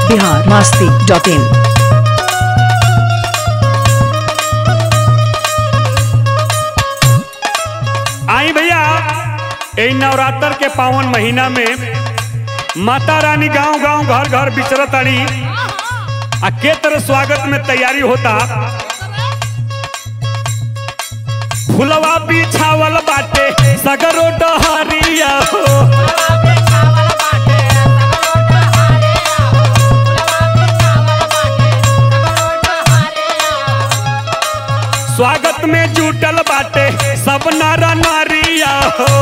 Bihar Masti dot in आई भैया ए नवरात्र के पावन महीना में माता रानी गांव गांव घर घर विचरत आड़ी आ के तरह स्वागत में तैयारी होता फुलवा बिछावल बाटे सगरो डहरिया हो स्वागत में जुटल बाटे सब नर नारिया हो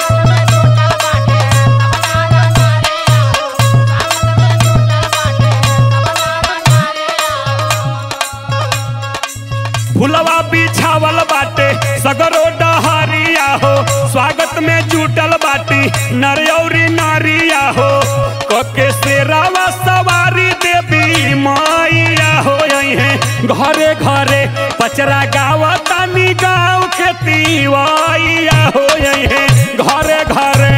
फुलवा बिछावल बाटे सगरो डहरिया हो स्वागत में जुटल बाटी नरयौरी नारिया हो कके शेरावा सवारी देवी माइया हो है घरे घरे पचरा गावतानी गाँव के तीवाइया हो है घरे घरे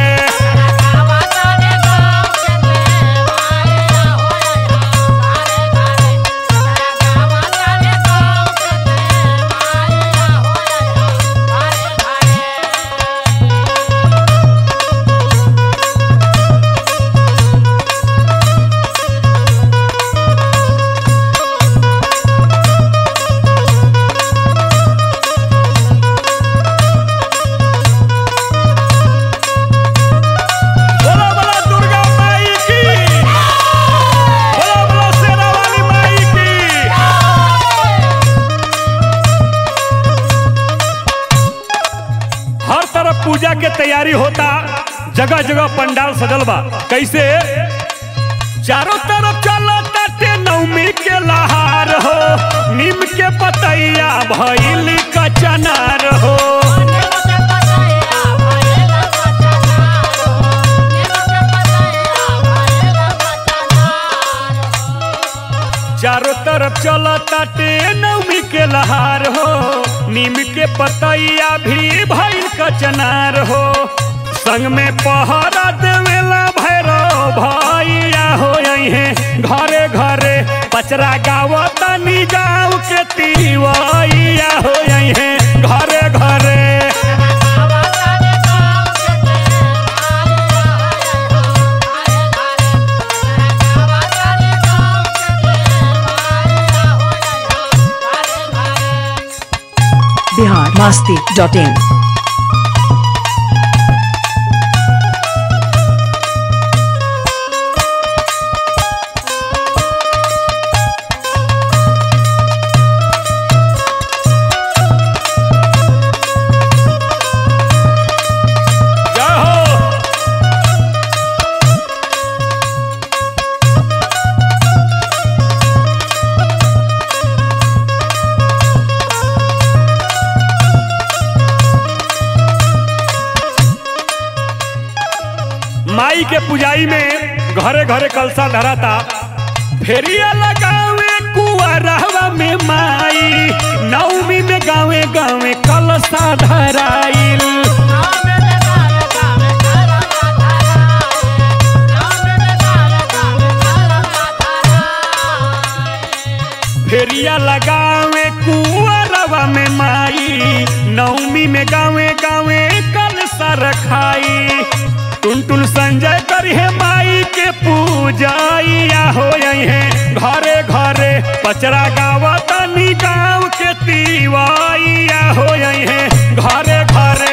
बोला बोला दुर्गा माई की बोला बोला शेरा वाली माई की हर तरफ पूजा के तैयारी होता जगह जगह पंडाल सजल बा कैसे चारों तरफ चलो ताटे नवमी के लहार हो नीम के पतैया भइल कचनार हो चारों तरफ चलो ताटे नवमी के लहार हो नीम के पतैया भी भइल कचनार हो संग में पहरा देवेला भैरव भैया हो है घरे घरे पचरा गावतानी गाँव के तीवैया हो है घरे घरे बिहार मास्ती डॉट इन जय हो माई के पुजाई में घरे घरे कलसा धराता फेरिया लगावे कुआरहवा में माई नवमी में गावे गावे कलसा धराइल फेरिया लगावे कुआरवा में माई नवमी में गावे गावे कलसा रखाई टुन टुन संजय करिहे माई के पूजाइया हो है घरे घरे पचरा गावतानी गाँव के तीवाइया हो है घरे घरे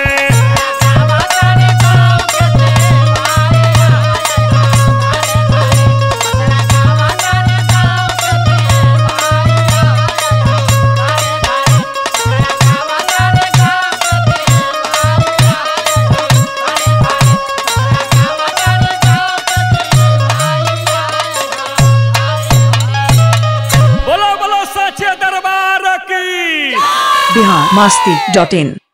बोलो बोलो सच्चे दरबार की बिहार मास्ती डॉट इन